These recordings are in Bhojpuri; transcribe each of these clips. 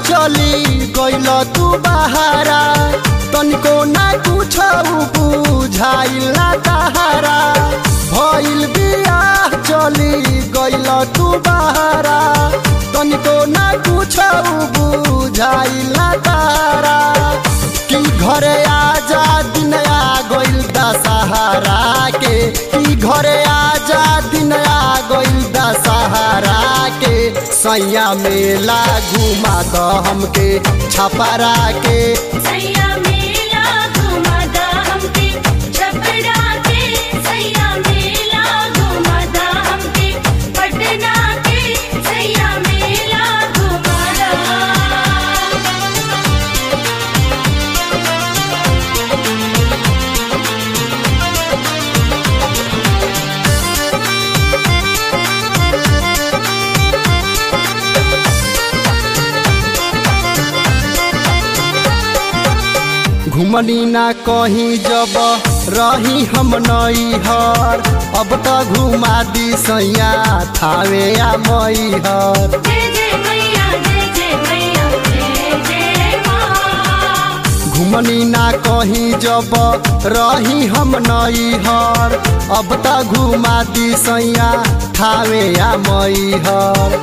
चली गइल तू बहारा तनिको ना कुछ बुझाइल ना तहारा भइल बियाह चली गइल तू बहारा तनिको ना कुछ बुझाइल ना तहारा कि घरे आजा दिन आ गइल दशहरा के कि घरे आजा दिन आ गइल दशहरा के सैया मेला घुमा द हमके छपरा के सैया मेला घुमादा हमके छपरा के सैया मेला घुमादा हमके पटना के सैया मेला घुमादा घुमनी ना कहीं जब रही हम नई हर अब तो घुमा दी सैया थावे आ मई हर जय जय मैया जय जय मैया जय जय माँ घुमनी ना कहीं जब रही हम नई हर अब तो घुमा दी सैया थावे आ मई हर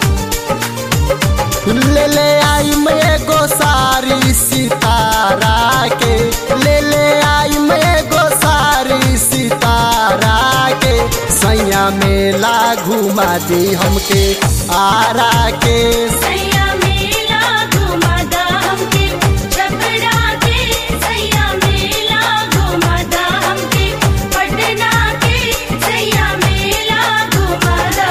ले ले आई मैं एगो सारी सितारा के ले ले आई मैं एगो सारी सितारा के सैया मेला घुमा दी हमके आरा के सैया मेला घुमादा हमके छपरा के सैया मेला घुमादा हमके पटना के सैया मेला घुमादा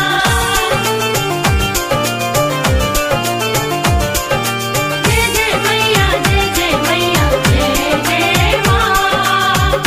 जय जय मैया जय जय मैया जय जय माँ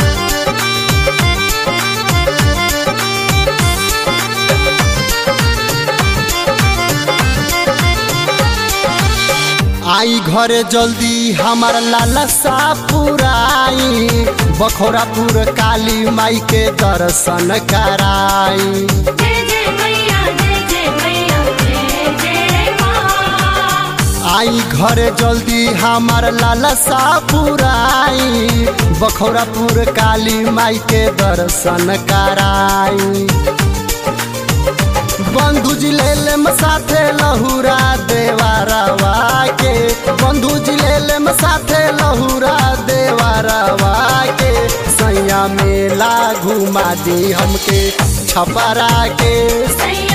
आई घरे जल्दी हमार लाला सा पुराई बखोरापुर काली माई के दर्शन कराई जय जय मैया जय जय मैया जय जय माँ आई घरे जल्दी हमार लाला सा पुराई बखोरापुर काली माई के दर्शन कराई बंधु जी ले लेम साथे लहुरा देवारवा के बंधु जी ले लेम साथे लहुरा देवारवा के सैया मेला घुमा दी हमके छपरा के सैया